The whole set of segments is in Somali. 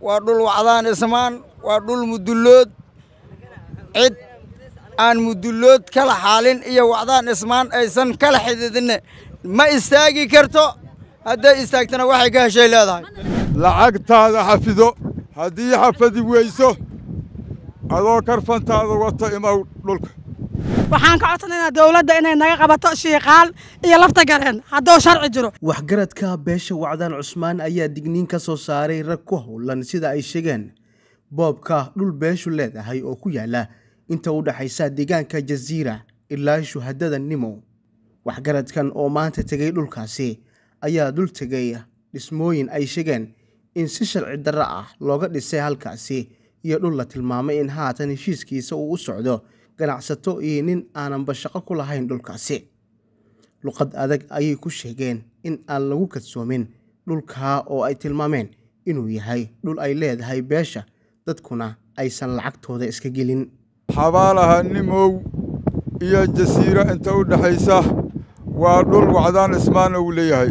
waa dhul wacdaan ismaan waa dhul mudullood cid aan mudullood kala xaalin iyo wacdaan ismaan aysan kala xididinne ma istaagi karto hadday istaagtana waxay ka heshay leedahay lacagtaada xafido haddii xafadi weyso adoo karfantaada wata imaw dhulka waxaan ka codsanaynaa dowladda inay naga qabato shiiqaal iyo lafta gareen hadduu sharci jiro waxgaradka beesha wacdaan cusmaan ayaa digniin ka soo saaray rag ku howlan sida ay sheegeen boobka dhul beeshu leedahay oo ku yaala inta u dhexaysa deegaanka jasiira ilaa shuhadada nimo waxgaradkan oo maanta tegay dhulkaasi ayaa dul tegay dhismooyin ay sheegeen in si sharci darro ah looga dhisay halkaasi iyo dhul la tilmaamay in haatan heshiiskiisa uu u socdo ganacsato iyo nin aananba shaqo ku lahayn dhulkaasi luqad adag ayay ku sheegeen in aan lagu kadsoomin dhulkaa oo ay tilmaameen inuu yahay dhul ay leedahay beesha dadkuna aysan lacagtooda iska gelin xabaalaha nimow iyo jasiiro inta u dhexaysa waa dhul wacdaan ismaana uu leeyahay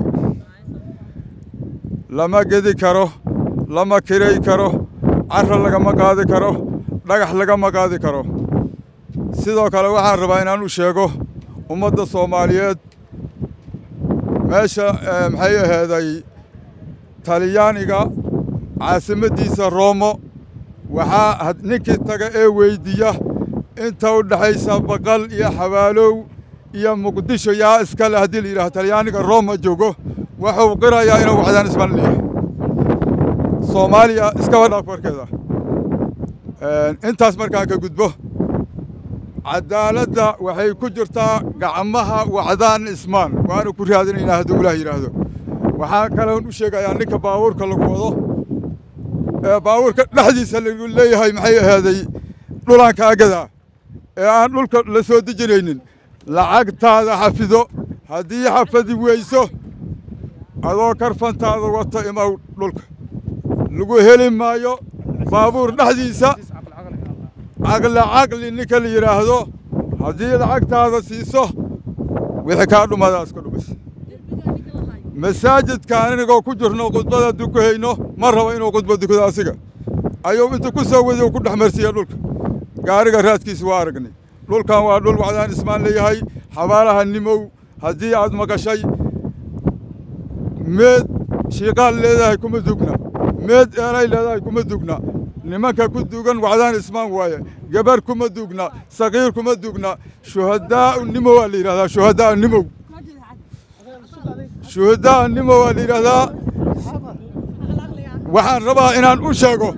lama gedi karo lama kiray karo carra lagama qaadi karo dhagax lagama qaadi karo sidoo kale waxaan rabaa inaan u sheego ummadda soomaaliyeed meesha maxay aheeday talyaaniga caasimaddiisa roomo waxaa ninkii taga ee weyddiiya inta u dhexaysa baqal iyo xabaalow iyo muqdisho yaa iskale haddii la yidhaha talyaaniga rooma joogo wuxuu qirayaa inuu wacdaan ismaan leeyahay soomaaliya iskaba dhaaf warkeeda intaas markaan ka gudbo caddaaladda waxay ku jirtaa gacmaha wacdaan ismaan waanu ku raadinaynaa hadduu ilaah yidhaahdo waxaa kaloon u sheegayaa ninka baabuurka lagu wado ee baabuurka dhexdiisa lagu leeyahay maxay ahaaday dhulanka agada ee aan dhulka la soo dejinaynin lacagtaada xafido haddii xafadi weyso adoo karfantaada wata imaw dhulka lagu heli maayo baabuur dhexdiisa caqli caqli ninka la yidhaahdo haddii lacagtaada siiso wixii kaa dhumadaas ka dhumis masaajidkaan inagoo ku jirno khudbada dukahayno ma rabo inuu khudba dukado asiga ayuu inta ku soo wadiyo ku dhex marsiiya dhulka gaariga raadkiisa waa aragnay dhulkan waa dhul wacdaan ismaan leeyahay xabaalaha nimow haddii aad maqashay meed shiiqaal leedahay kuma dugna meed eelay leedahay kuma dugna nimanka ku dugan wacdaan ismaan waaye gabar kuma dugna sakiir kuma dugna shuhadaa'u nimo waa la yidhahdaa shuhadaa'u nimow shuhadaa'u nimo waa la yidhahdaa waxaan rabaa inaan u sheego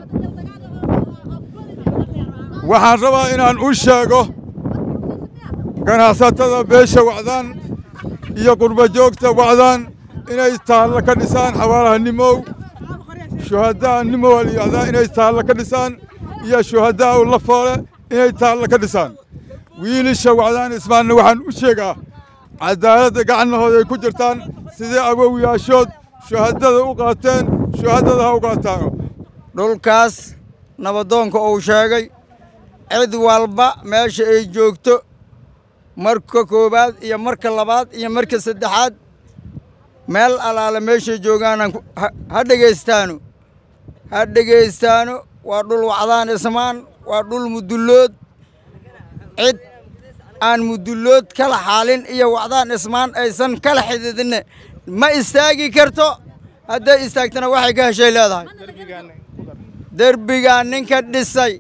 waxaan rabaa inaan u sheego ganacsatada beesha wacdaan iyo qurba joogta wacdaan inay taallo ka dhisaan xabaalaha nimow shuhadaa nimo waa la yidhahdaa inay taallo ka dhisaan iyo shuhadaa'u lafoole inay taallo ka dhisaan wiilisha wacdaan ismaanna waxaan u sheegaa caddaaladda gacannahooda ay ku jirtaan sidii awowyaashood shuhadada u qaateen shuhadada ha u qaataano dhulkaas nabadoonka uu sheegay cid walba meesha ay joogto marka koowaad iyo marka labaad iyo marka saddexaad meel allaale meeshay joogaanaan ha dhegaystaano ha dhegaystaano waa dhul wacdaan ismaan waa dhul mudullood cid aan mudullood kala xaalin iyo wacdaan ismaan aysan kala xididinne ma istaagi karto hadday istaagtana waxay ka heshay leedahay derbigaa ninka dhisay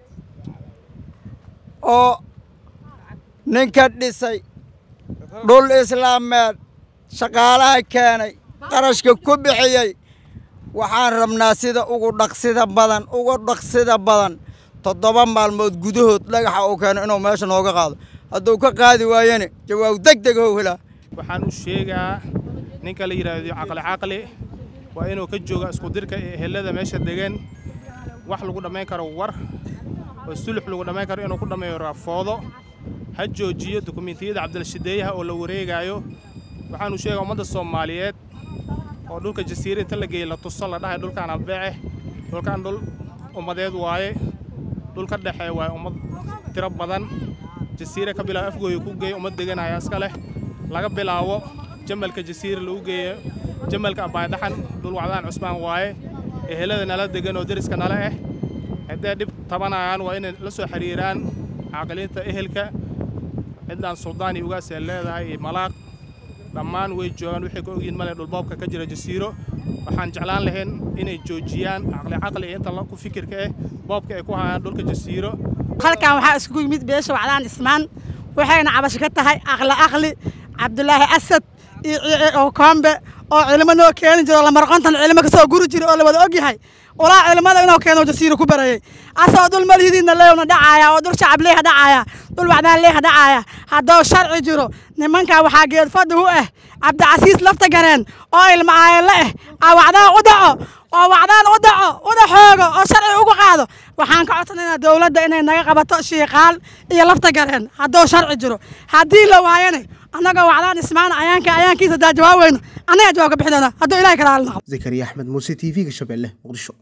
oo ninka dhisay dhul islaameed shaqaalaha keenay qarashka ku bixiyey waxaan rabnaa sida ugu dhaqsida badan ugu dhaqsida badan toddoba maalmood gudahood dhagaxa uu keeno inuu meesha nooga qaado hadduu ka qaadi waayene jawaab deg deg how helaa waxaan u sheegaa ninka la yidhaahdo caqli caqli waa inuu ka jooga iskudirka ee ehelada meesha degan wax lagu dhammayn karo war oo sulux lagu dhammayn karo inuu ku dhammeeyo raafoodo ha joojiyo dukumiintiyada cabdilshideeyaha oo la wareegaayo waxaan u sheegaa ummadda soomaaliyeed oo dhulka jasiira inta la geeyey la tuso la dhahay dhulkaan albeece dhulkaan dhul ummadeed waaye dhul ka dhexee waaye ummad tiro badan jasiira ka bilaabo afgooya ku geeya ummad deganaya iska leh laga bilaabo jamalka jasiira lagu geeyo jamalka abbaydhaxan dhul wacdaan cusmaan waaye ehelada nala degan oo deriska nala ah hadday dhib tabanayaan waa inay la soo xiriiraan caaqiliinta ehelka cidaan suldaani ugaasee leedahay iyo malaaq dhammaan way joogaan waxay ka ogyihin male dhulboobka ka jira jasiiro waxaan jeclaan lahayn inay joojiyaan caqli caqli iyo inta ku fikirka ah boobka ay ku hayaan dhulka jasiiro halkan waxaa iskugu yimid beesha wacdaan ismaan waxayna cabasho ka tahay aqli aqli cabdulaahi asad iyo koombe oo cilimo noo keeni jiro lamarqontan cilimo kasoo guri jira oo la wada og yahay walaa cilimada inuu keeno jasiiro ku barayay asoo dhul malhidiidna leewna dhacaaya oo dhul shacab leeha dhacaaya dhul wacdaan leeha dhacaaya hadduu sharci jiro nimankaa waxaa geedfadhi u ah cabdicasiis lafta gareen oo ilma aayale ah aa wacdaan u dhaco oo wacdaan u dhaco una xoogo oo sharci uga qaado waxaan ka codsanaynaa dowladda inay naga qabato shiiqaal iyo lafta gareen hadduu sharci jiro haddii la waayana annagoo wacdaan ismaan ayaanka ayaankiisa daa jawaab weyno annaga jawaab ka bixinayna hadduu ilahay kala halnaqo zakariya axmed muuse t v-ga shabeelle muqdisho